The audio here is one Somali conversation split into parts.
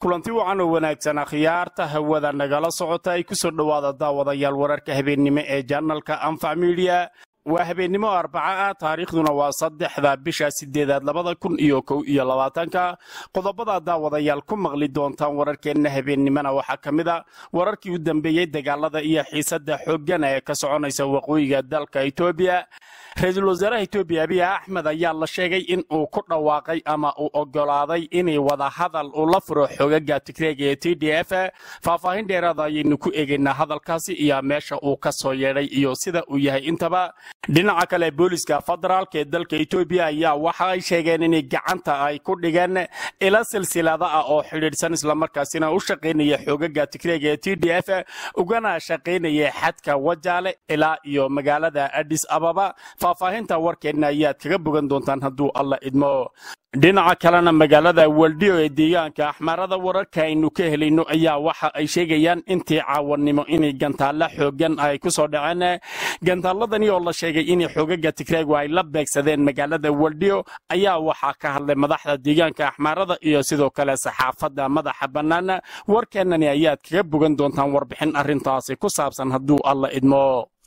kulanti wacan oo wanaagsan akhyaarta hawada nagala socota ay ku soo dhowaada daawadayaal wararka habeennimo ee janalka anfac midiya waa habeennimo arbaca ah taariikhduna waa saddexda bisha sideedaad labada kun iyo kow iyo labaatanka qodobada daawadayaal ku maqli doontaan wararkeenna habeennimona waxaa ka mid a wararkii u dambeeyey dagaalada iyo xiisada xooggan ee ka soconaysa waqooyiga dalka etoobiya ra-iisul wasaaraha etoobiya abiy axmed ayaa la sheegay in uu ku dhawaaqay ama uu ogolaaday inay wadahadal uu la furo xogaga tigreega ee t d f faahfaahin dheeraada ayaynu ku eegaynaa hadalkaasi iyo meesha uu ka soo yeedhay iyo sida uu yahay intaba dhinaca kale booliska federaalk ee dalka etoobiya ayaa waxa ay sheegeen inay gacanta ay ku dhigeen ila silsilada ah oo xidhiidhsan islamarkaasina u shaqaynaya xogaga tigreega ee t d f ugana shaqaynaya xadka wajaale ilaa iyo magaalada adis ababa faahfaahinta warkeenna ayaad kaga bogan doontaan hadduu alla idmo dhinaca kalena magaalada waldiyo ee deegaanka axmaarada wararka aynu ka helayno ayaa waxa ay sheegayaan intii caawannimo inay gantaalla xoogan ay ku soo dhaceen gantaalladani oo la sheegay in xoogaga tigreegu ay la beegsadeen magaalada waldiyo ayaa waxaa ka hadlay madaxda deegaanka axmaarada iyo sidoo kale saxaafadda madaxa bannaan warkeennani ayaad kaga bogan doontaan warbixin arrintaasi ku saabsan hadduu alla idmo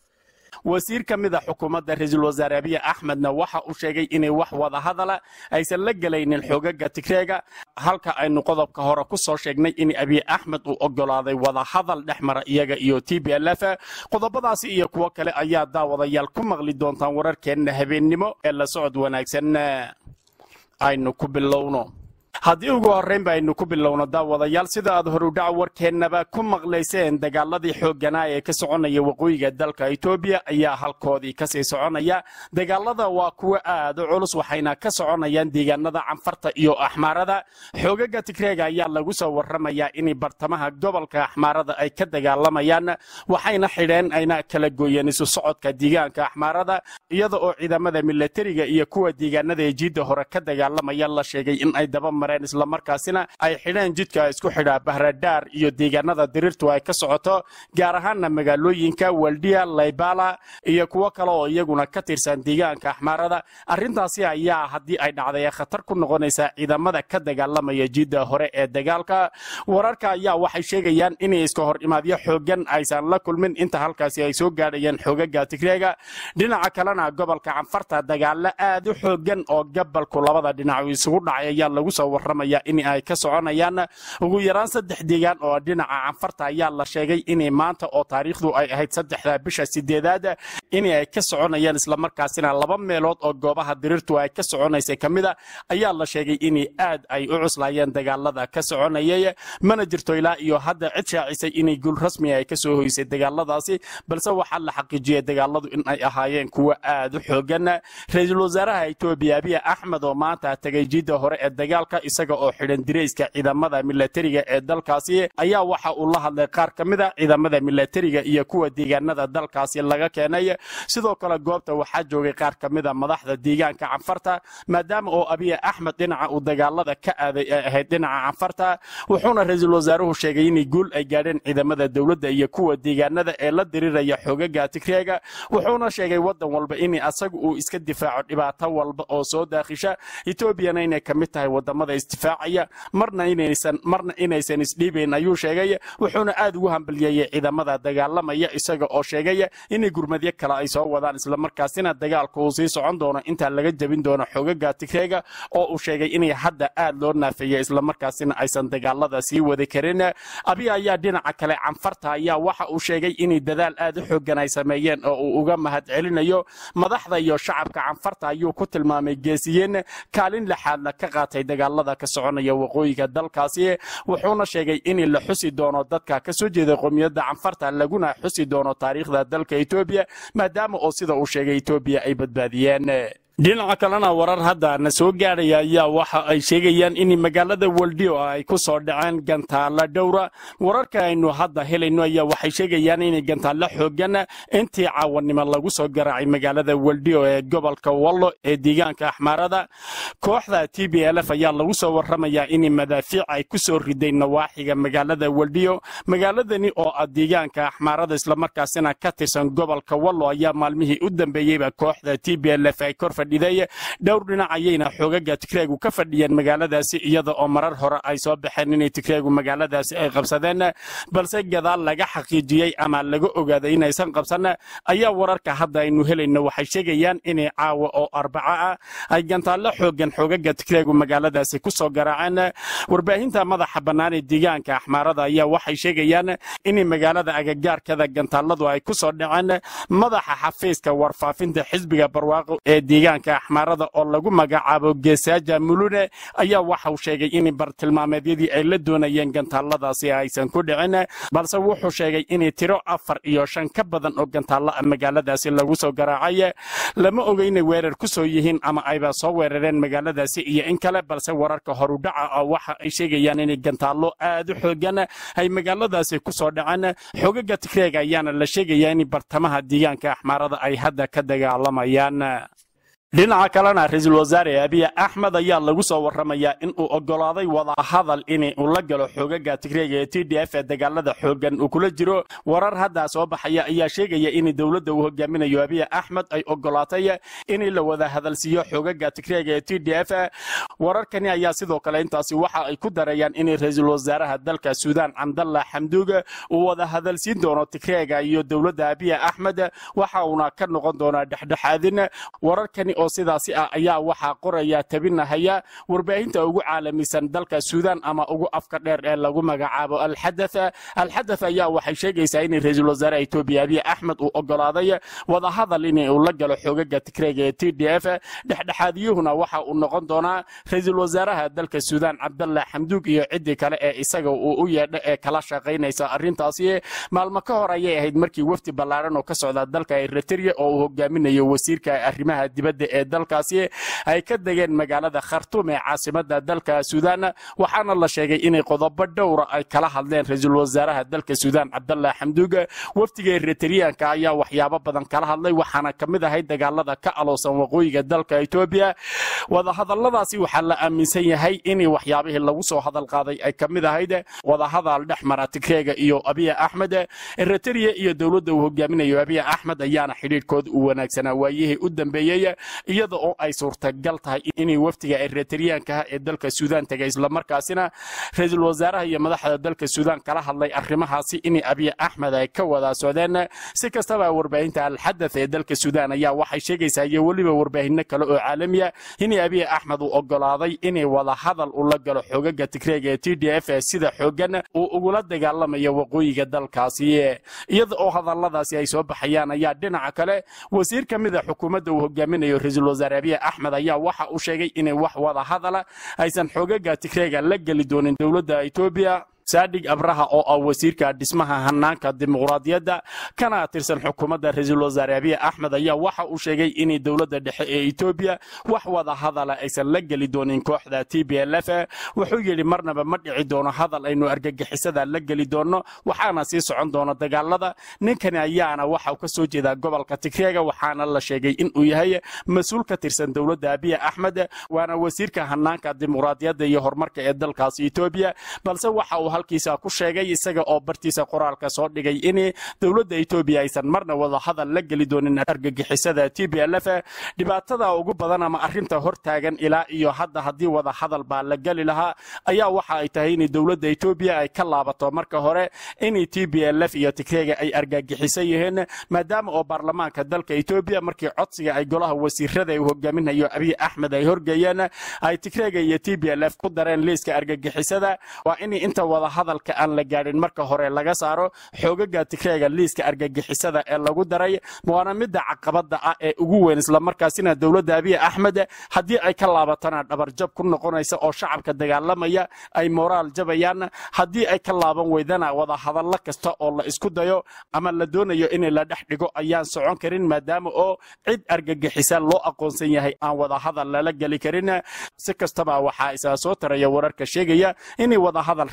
wasiir ka mid a xukuumadda ra-iisul wasaare abiy axmedna waxa uu sheegay inay wax wada hadala aysan la gelaynin xoogaga tigreega halka aynu qodobka hore ku soo sheegnay in abiy axmed uu ogolaaday wada hadal dhex mara iyaga iyo t b l f qodobadaasi iyo kuwo kale ayaa daawadayaal ku maqli doontaan wararkeenna habeennimo ee la socod wanaagsan aynu ku bilowno haddii ugu horraynba aynu ku bilowno daawadayaal sida aad horudhac warkeennaba ku maqlayseen dagaaladii xoogganaa ee ka soconaya waqooyiga dalka etoobiya ayaa halkoodii kasii soconaya dagaalada waa kuwo aad u culus waxayna ka soconayaan deegaanada canfarta iyo axmaarada xoogaga tigreega ayaa lagu soo warramayaa inay bartamaha gobolka axmaarada ay ka dagaalamayaan waxayna xidheen ayna kala gooyeen isu socodka deegaanka axmaarada iyada oo ciidamada milatariga iyo kuwa deegaanada ee jiidda hore ka dagaalamaya la sheegay in ay daba islamarkaasina ay xidheen jidka isku xidhaa bahradhaar iyo deegaanada diriirtu ay ka socoto gaar ahaanna magaalooyinka waldiya laybala iyo kuwo kale oo iyaguna ka tirsan deegaanka axmaarada arrintaasi ayaa haddii ay dhacday khatar ku noqonaysaa ciidamada ka dagaalamaya jidda hore ee dagaalka wararka ayaa waxay sheegayaan inay iska hor imaadyo xoogan aysan la kulmin inta halkaasi ay soo gaadhayeen xoogaga tigreega dhinaca kalena gobolka canfarta dagaalo aad u xoogan oo gabalku labada dhinac isugu dhacay ayaa lagu soo warramaya in ay ka soconayaan ugu yaraan saddex deegaan oo dhinaca canfarta ayaa la sheegay inay maanta oo taariikhdu ay ahayd saddexda bisha sideedaad in ay ka soconayaan islamarkaasina laba meelood oo goobaha diriirtu ay ka soconaysay ka mida ayaa la sheegay in aad ay u cuslaayeen dagaalada ka soconayay mana jirto ilaa iyo hadda cid shaacisay inay guul rasmi ay kasoo hoysay dagaaladaasi balse waxaa la xaqiijiyey dagaaladu in ay ahaayeen kuwo aad u xoogan ra-iisul wasaaraha etoobiya abiy axmed oo maanta tegay jidda hore ee dagaalka isaga oo xidhan dirayska ciidamada milatariga ee dalkaasi ayaa waxa uu la hadlay qaar ka mid a ciidamada milatariga iyo kuwa deegaanada dalkaasi laga keenay sidoo kale goobta waxaa joogay qaar ka mid a madaxda deegaanka canfarta maadaama oo abiy axmed dhinaca uu dagaalada ka aaday ay ahayd dhinaca canfarta wuxuuna ra-iisul wasaaruhu sheegay inay guul ay gaadheen ciidamada dowladda iyo kuwa deegaanada ee la diriraya xoogaga tigreega wuxuuna sheegay wadan walba in asagu uu iska difaaco dhibaato walba oo soo daakhisha etoobiyana inay ka mid tahay wadamada isdifaacaya marna inaysan marna inaysan isdhiibayn ayuu sheegay wuxuuna aad ugu hambalyeeyey ciidamada dagaalamaya isaga oo sheegay inay gurmadyo kale ay soo wadaan islamarkaasina dagaalka uu sii socon doono intaa laga jebin doono xogaga tigreega oo uu sheegay inay hadda aad loo naafeeyey islamarkaasina aysan dagaalada sii wadi karin abiy ayaa dhinaca kale canfarta ayaa waxa uu sheegay inay dadaal aad u xoogan ay sameeyeen oo uu uga mahad celinayo madaxda iyo shacabka canfarta ayuu ku tilmaamay geesiyeen kaalin lixaadna ka qaatay dagaalada ka soconaya waqooyiga dalkaasi wuxuuna sheegay in la xusi doono dadka ka soo jeeda qowmiyadda canfarta laguna xusi doono taariikhda dalka etoobiya maadaama oo sida uu sheegay etoobiya ay badbaadiyeen dhinaca kalena warar hadda na soo gaadhaya ayaa waxa ay sheegayaan in magaalada waldiyo ay ku soo dhaceen gantaalla dhowra wararka aynu hadda helayno ayaa waxay sheegayaan in gantaalla xoogan intii caawannimo lagu soo garaacay magaalada waldiyo ee gobolka wallo ee deegaanka axmaarada kooxda t b l f ayaa lagu soo warramayaa in madaafiic ay ku soo riday nawaaxiga magaalada waldiyo magaaladani oo ah deegaanka axmaarada islamarkaasina ka tirsan gobolka wallo ayaa maalmihii u dambeeyeyba kooxda t b l f ay kor fadhiday dhowr dhinac ayayna xoogaga tigreegu ka fadhiyeen magaaladaasi iyada oo marar hore ay soo baxeen inay tigreegu magaaladaasi ay qabsadeen balse gadaal laga xaqiijiyey ama laga ogaaday inaysan qabsan ayaa wararka hadda aynu helayno waxay sheegayaan inay caawa oo arbaco ah ay gantaallo xoogan xoogaga tigreegu magaaladaasi ku soo garaaceen warbaahinta madaxa bannaan ee deegaanka axmaarada ayaa waxay sheegayaan in magaalada agagaarkada gantaaladu ay ku soo dhaceen madaxa xafiiska warfaafinta xisbiga barwaaqo ee deegaanka axmaarada oo lagu magacaabo geesaaja mulune ayaa waxau sheegay in bartilmaameedyadii ay la doonayeen gantaaladaasi aysan ku dhicin balse wuxuu sheegay in tiro afar iyo shan ka badan oo gantaallo ah magaaladaasi lagu soo garaacay lama oga inay weerar ku soo yihiin ama ayba soo weerareen magaaladaasi iyo in kale balse wararka horudhaca ah waxa ay sheegayaan inay gantaallo aad u xoogan ay magaaladaasi ku soo dhaceen xoogaga tigreega ayaana la sheegayaa in bartamaha deegaanka axmaarada ay hadda ka dagaalamayaan dhinaca kalena ra-iisul wasaare abiy axmed ayaa lagu soo waramayaa in uu ogolaaday wadahadal in uu la galo xoogaga tigreega ee t d f ee dagaalada xoogan uu kula jiro warar haddaa soo baxaya ayaa sheegaya in dowladda uu hogaaminayo abiy axmed ay ogolaatay in la wada hadalsiiyo xoogaga tigreega ee t d f wararkani ayaa sidoo kale intaasi waxa ay ku darayaan in ra-iisul wasaaraha dalka suudaan cabdalla xamduug uu wada hadalsiin doono tigreega iyo dowladda abiy axmed waxa uuna ka noqon doonaa dhexdhexaadin wararkani oo sidaasi ah ayaa waxaa qoraya tabinahaya warbaahinta ugu caalamisan dalka suudaan ama ugu afka dheer ee lagu magacaabo alxadath alxadath ayaa waxay sheegaysaa in ra-iisul wasaare etoobiya abiy axmed uu ogolaaday wadahadal in uu la galo xoogaga tigreega ee t d f dhexdhexaadiyuhuna waxa uu noqon doonaa ra-iisul wasaaraha dalka suudaan cabdalla xamduug iyo ciddii kale ee isaga uu u yeedho ee kala shaqaynaysa arrintaasi maalmo ka hor ayay ahayd markii wafdi ballaaran oo ka socda dalka eritrea oo uu hogaaminayo wasiirka arrimaha dibadda ee dalkaasi ay ka degeen magaalada khartuum ee caasimada dalka suudaan waxaana la sheegay inay qodobo dhowra ay kala hadleen ra-iisul wasaaraha dalka suudaan cabdalla xamduug wafdiga eritreanka ayaa waxyaabo badan kala hadlay waxaana ka mid ahay dagaalada ka aloosan waqooyiga dalka etoobiya wadahadaladaasi waxaa la aaminsan yahay in waxyaabihii lagu soo hadal qaaday ay ka mid ahayd wadahadal dhex mara tigreega iyo abiy axmed eritrea iyo dowladda uu hogaaminayo abiy axmed ayaana xidhiidhkooda u wanaagsanaa waayihii u dambeeyey iyada oo ay suurtagal tahay inay wafdiga eritreankaha ee dalka suudaan tegay islamarkaasina ra-iisul wasaaraha iyo madaxda dalka suudaan kala hadlay arrimahaasi in abiy axmed ay ka wada socdeen si kastaba warbaahinta alxadath ee dalka suudaan ayaa waxay sheegaysaa iyo weliba warbaahino kale oo caalamiya in abiy axmed uu ogolaaday inay wada hadal ula galo xoogaga tigreega ee t d f ee sida xoogan uu ugula dagaalamayo waqooyiga dalkaasi iyada oo hadaladaasi ay soo baxayaan ayaa dhinaca kale wasiir ka mida xukuumadda uu hogaaminayo ra-iisul wasaare abiy axmed ayaa waxa uu sheegay inay wax wada hadala aysan xoogaga tigreega la geli doonin dowladda etoobiya saadhig abraha oo ah wasiirka dhismaha hanaanka dimuqraadiyadda kana tirsan xukuumadda ra-iisul wasaare abiy axmed ayaa waxa uu sheegay in dowladda dhexe ee etoobiya wax wada hadala aysan la geli doonin kooxda t b l f wuxuu yidhi marnaba ma dhici doono hadal aynu argagixisada la geli doono waxaana sii socon doona dagaalada ninkani ayaana waxa uu ka soo jeedaa gobolka tigreega waxaana la sheegay inuu yahay mas-uul ka tirsan dowladda abiy axmed waana wasiirka hanaanka dimuqraadiyadda iyo horumarka ee dalkaasi etoobiya balse waxa uu halkiisa ku sheegay isaga oo bartiisa qoraalka soo dhigay in dowladda etoobiya aysan marna wada hadal la geli doonin argagixisada t b l f dhibaatada ugu badan ama arrinta hortaagan ilaa iyo hadda haddii wada hadal baa la geli lahaa ayaa waxa ay tahay in dowladda etoobiya ay ka laabato marka hore in t b l f iyo tigreega ay argagixisan yihiin maadaama oo baarlamaanka dalka etoobiya markii codsiga ay golaha wasiirada uu hogaaminayo abiy axmed ay horgeeyeen ay tigreega iyo t b l f ku dareen liiska argagixisada waa in inta wada hadalka aan la gaadhin marka hore laga saaro xoogaga tigreega liiska argagixisada ee lagu daray waana midda caqabada ah ee ugu weyn islamarkaasina dowladda abiy axmed haddii ay ka laabatana dhabarjab ku noqonaysa oo shacabka dagaalamaya ay moraal jabayaan haddii ay ka laaban weydana wada hadallo kasta oo la isku dayo ama la doonayo in la dhex dhigo ayaan socon karin maadaama oo cid argagixisa loo aqoonsan yahay aan wada hadal lala geli karin si kastaba waxaa isaa soo taraya wararka sheegaya inay wada hadal rasmi ay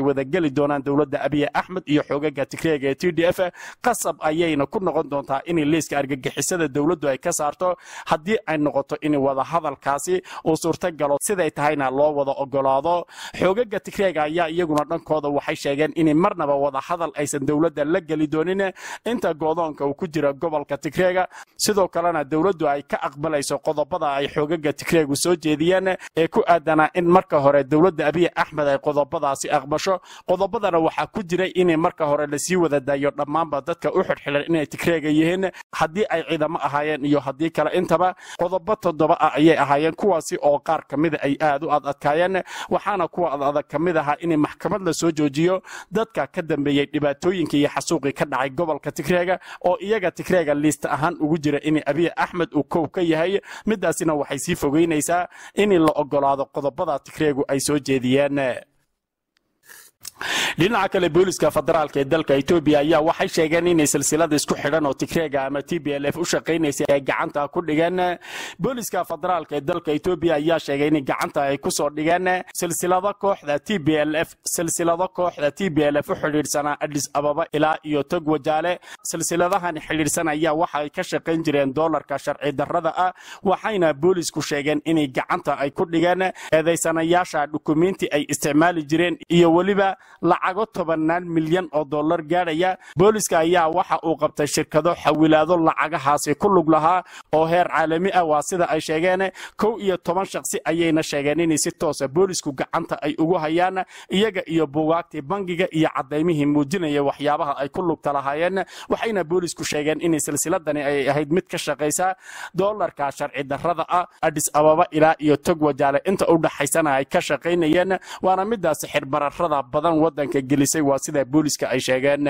wadageli doonaan dowladda abiy axmed iyo xoogaga tigreega ee t d f qasab ayayna ku noqon doontaa in liiska argagixisada dowladdu ay ka saarto haddii ay noqoto in wadahadalkaasi uu suurta galo siday tahayna loo wada ogolaado xoogaga tigreega ayaa iyaguna dhankooda waxay sheegeen in marnaba wadahadal aysan dowladda la geli doonin inta goodoonka uu ku jira gobolka tigreega sidoo kalena dowladdu ay ka aqbalayso qodobada ay xoogaga tigreegu soo jeediyeen ee ku aadanaa in marka hore dowladda abiy axmed ay qodobadaasi aqbasho qodobadana waxaa ku jiray in marka hore lasii wada daayo dhammaanba dadka u xidhxidhan inay tigreega yihiin haddii ay ciidamo ahaayeen iyo haddii kale intaba qodobo toddoba ah ayay ahaayeen kuwaasi oo qaar ka mida ay aad u ad adkaayeen waxaana kuwa ad adag ka mid ahaa in maxkamad la soo joojiyo dadka ka dambeeyey dhibaatooyinkii iyo xasuuqii ka dhacay gobolka tigreega oo iyaga tigreega liista ahaan ugu jira in abiy axmed uu kow ka yahay midaasina waxay sii fogeynaysaa in la ogolaado qodobada tigreegu ay soo jeediyeen dhinaca kale booliska federaalka ee dalka etoobiya ayaa waxay sheegeen inay silsilada isku xidhan oo tigreega ama t b l f u shaqaynaysay ay gacanta ku dhigeen booliska federaalka ee dalka etoobiya ayaa sheegay in gacanta ay kusoo dhigeen silsilado kooxda t b l f silsilado kooxda t b l f u xidhiidhsanaa adis ababa ilaa iyo tog wajaale silsiladahan xidhiidhsan ayaa waxa ay ka shaqayn jireen doolarka sharci darrada ah waxayna boolisku sheegeen inay gacanta ay ku dhigeen eedaysanayaasha dukumiinti ay isticmaali jireen iyo weliba lacago tobannaan milyan oo dollar gaadhaya booliska ayaa waxa uu qabtay shirkado xawilaado lacagahaasi ku lug lahaa oo heer caalami ah waa sida ay sheegeen kow iyo toban shaqsi ayayna sheegeen inay si toosa boolisku gacanta ay ugu hayaan iyaga iyo buugaagtii bangiga iyo cadaymihii muujinaya waxyaabaha ay ku lugta lahaayeen waxayna boolisku sheegeen in silsiladani ay ahayd mid ka shaqaysa doolarka sharci darrada ah adis ababa ilaa iyo tog wajaale inta u dhaxaysana ay ka shaqaynayeen waana midaasi xirbararada badan wadanka gelisay waa sida booliska ay sheegeen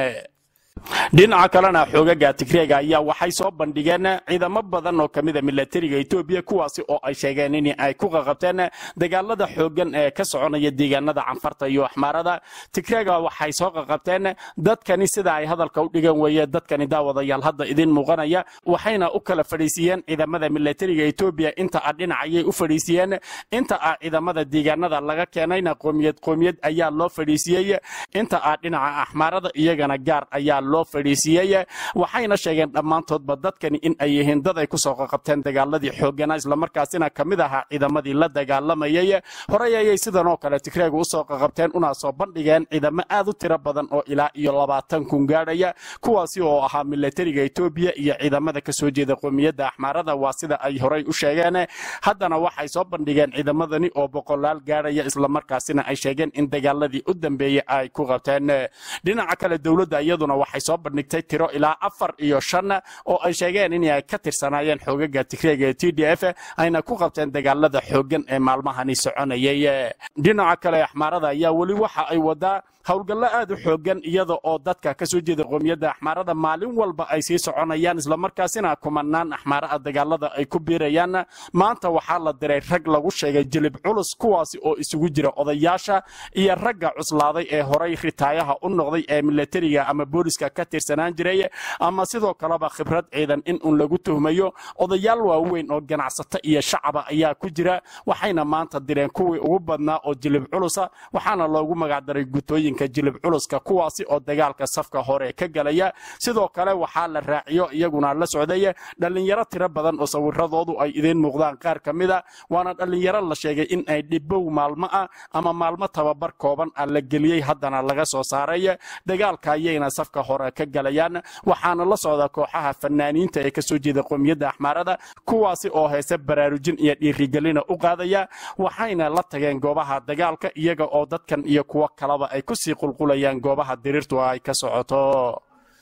dhinaca kalena xoogaga tigreega ayaa waxay soo bandhigeen ciidamo badan oo kamida milatariga etoobiya kuwaasi oo ay sheegeen in ay ku qaqabteen dagaalada xoogan ee ka soconaya deegaanada canfarta iyo axmaarada tigreega waxay soo qaqabteen dadkani sida ay hadalka u dhigan weeye dadkani daawadayaal hadda idin muuqanaya waxayna u kala fadhiisiiyeen ciidamada milatariga etoobiya inta a dhinac ayay u fadhiisiiyeen inta a ciidamada deegaanada laga keenayna qoomiyad qoomiyad ayaa loo fadhiisiiyey inta a dhinaca axmaarada iyagana gaar ayaa loo fadhiisiiyey waxayna sheegeen dhammaantoodba dadkani in ay yihiin dad ay kusoo qaqabteen dagaaladii xoogana islamarkaasina ka mid ahaa ciidamadii la dagaalamayay horey ayay sidan oo kale tigreegu usoo qaqabteen una soo bandhigeen ciidamo aad u tiro badan oo ilaa iyo labaatan kun gaadhaya kuwaasi oo ahaa milatariga etoobiya iyo ciidamada kasoo jeeda qoomiyadda axmaarada waa sida ay horey u sheegeen haddana waxay soo bandhigeen ciidamadani oo boqolaal gaadhaya islamarkaasina ay sheegeen in dagaaladii u dambeeyey ay ku qabteen dhinaca kale dowladda iyaduna waxay soo bandhigtay tiro ilaa afar iyo shan oo ay sheegeen in ay ka tirsanaayeen xoogaga tigreega ee t d f ayna ku qabteen dagaalada xoogan ee maalmahani soconayay dhinaca kale axmaarada ayaa weli waxa ay wadaa howlgallo aad u xoogan iyada oo dadka ka soo jeeda qoomiyadda axmaarada maalin walba ay sii soconayaan islamarkaasina kumanaan axmaaraha dagaalada ay ku biirayaan maanta waxaa la diray rag lagu sheegay jilib culus kuwaasi oo isugu jira odayaasha iyo ragga cuslaaday ee horay ritaayaha u noqday ee milatariga ama booliska ka tirsanaan jiray ama sidoo kaleba khibrad ciidan in uun lagu tuhmayo odayaal waaweyn oo ganacsato iyo shacaba ayaa ku jira waxayna maanta direen kuwii ugu badnaa oo jilib culusa waxaana loogu magacdaray gutooyinka jilib culuska kuwaasi oo dagaalka safka hore ka galaya sidoo kale waxaa la raaciyo iyaguna la socday dhallinyaro tiro badan oo sawiradoodu ay idiin muuqdaan qaar ka mida waana dhallinyaro la sheegay in ay dhibow maalmo ah ama maalmo tababar kooban ah la geliyey haddana laga soo saaray dagaalka ayayna safka hore ka galayaan waxaana la socda kooxaha fanaaniinta ee kasoo jeeda qoomiyadda axmaarada kuwaasi oo heese baraarujin iyo dhiirigelina u qaadaya waxayna la tageen goobaha dagaalka iyaga oo dadkan iyo kuwo kaleba ay kusii qulqulayaan goobaha diriirtu ay ka socoto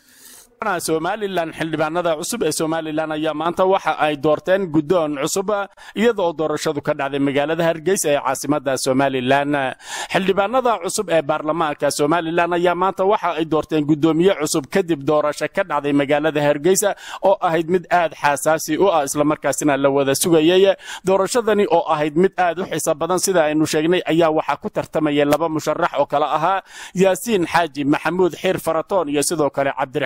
somalilan xildhibaanada cusub ee somalilan ayaa maanta waxa ay doorteen guddoon cusub iyadoo doorashadu ka dhacday magaalada hargeysa ee caasimada somalilan xildhibaanada cusub ee baarlamaanka somalilan ayaa maanta waxa ay doorteen guddoomiye cusub kadib doorasho ka dhacday magaalada hargeysa oo ahayd mid aad xasaasi u ah islamarkaasina la wada sugayay doorashadani oo ahayd mid aad u xiisa badan sida aynu sheegnay ayaa waxaa ku tartamayay laba musharax oo kale ahaa yaasiin xaaji maxamuud xiir faratoon iyo sidoo kale cabdiraxmaan khaliil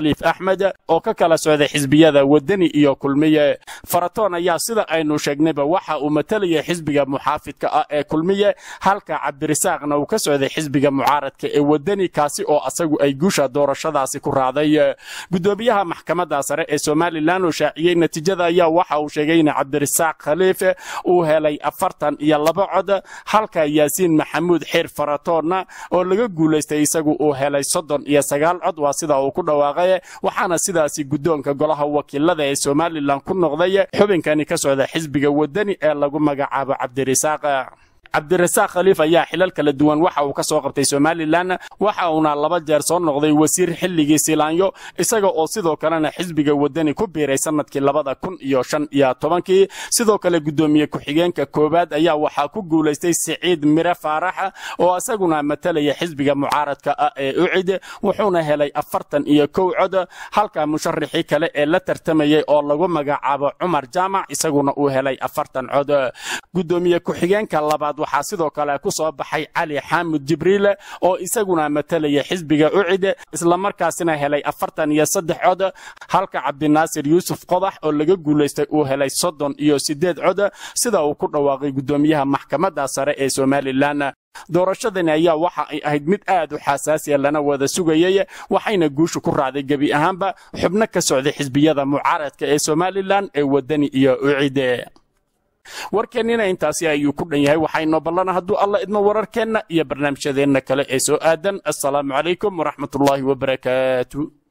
khaliif axmed oo ka kala socday xisbiyada wadani iyo kulmiye faratoon ayaa sida aynu sheegnayba waxa uu matalaya xisbiga muxaafidka ah ee kulmiye halka cabdirisaaqna uu ka socday xisbiga mucaaradka ee wadani kaasi oo asagu ay guusha doorashadaasi ku raacday gudoomiyaha maxkamadda sare ee somalilan oo shaaciyey natiijada ayaa waxa uu sheegay in cabdirisaaq khaliif uu helay afartan iyo laba cod halka yaasiin maxamuud xeer faratoonna oo laga guulaystay isagu uu helay soddon iyo sagaal cod waa sida uu ku dhawaaqay waxaana sidaasi guddoonka golaha wakiilada ee somalilan ku noqday xubinkani ka socda xisbiga wadani ee lagu magacaabo cabdirisaaq cabdirasaaq khaliif ayaa xilal kala duwan waxa uu ka soo qabtay somalilan waxa uuna laba jeer soo noqday wasiir xilligii silaanyo isaga oo sidoo kalena xisbiga wadani ku biiray sanadkii labada kun iyo shan iyo tobankii sidoo kale guddoomiye ku-xigeenka koowaad ayaa waxaa ku guulaystay siciid mire faarax oo isaguna matalaya xisbiga mucaaradka ah ee ucid wuxuuna helay afartan iyo kow cod halka musharaxii kale ee la tartamayay oo lagu magacaabo cumar jaamac isaguna uu helay afartan cod gudoomiye ku-xigeenka labaad waxaa sidoo kale ku soo baxay cali xaamud jibriil oo isaguna matalaya xisbiga ucid islamarkaasina helay afartan iyo saddex cod halka cabdinaasir yuusuf qodax oo laga guulaystay uu helay soddon iyo siddeed cod sida uu ku dhawaaqay guddoomiyaha maxkamadda sare ee somalilan doorashadani ayaa waxa ay ahayd mid aad u xasaasiya lana wada sugayay waxayna guushu ku raacday gebi ahaanba xubno ka socday xisbiyada mucaaradka ee somalilan ee wadani iyo ucide warkeennina intaasi ayuu ku dhan yahay waxaynoo ballana hadduu alla idmo wararkeenna iyo barnaamijyadeenna kale ee soo aadan assalaamu calaykum waraxmatullaahi wabarakaatu